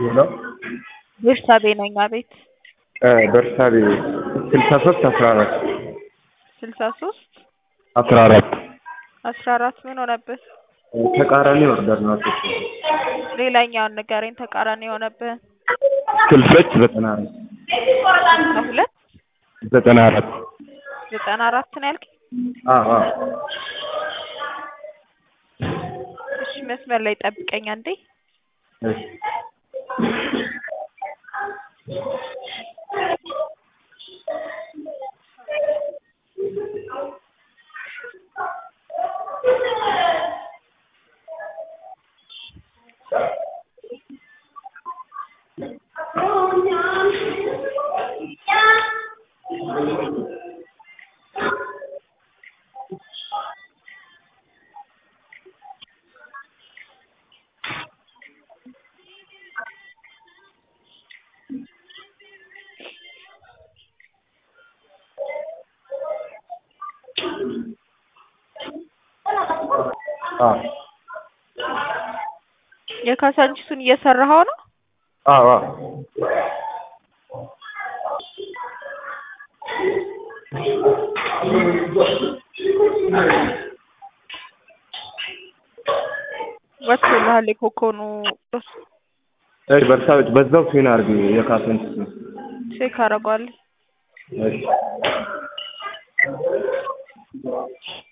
ሄሎ ቤርሳቤ ነኝ። አቤት በርሳቤ ስልሳ ሶስት አስራ አራት ስልሳ ሶስት አስራ አራት አስራ አራት ምን ሆነብህ? ተቃራኒ ኦርደር ነው። ሌላኛውን ንገረኝ። ተቃራኒ የሆነብህ ስልሶች ዘጠና አራት ሁለት ዘጠና አራት ዘጠና አራት ነው ያልከኝ? አዎ አዎ እሺ መስመር ላይ ጠብቀኝ አንዴ። እሺ አዎ የካሳንቺሱን እየሰራኸው ነው? አዎ አዎ ወጥቶልሃል የኮኮኑ ጦስ እሺ በርሳቤ በዛው ፊን አድርጊ የካሰንቺስ ቼክ አደርገዋለሁ። እሺ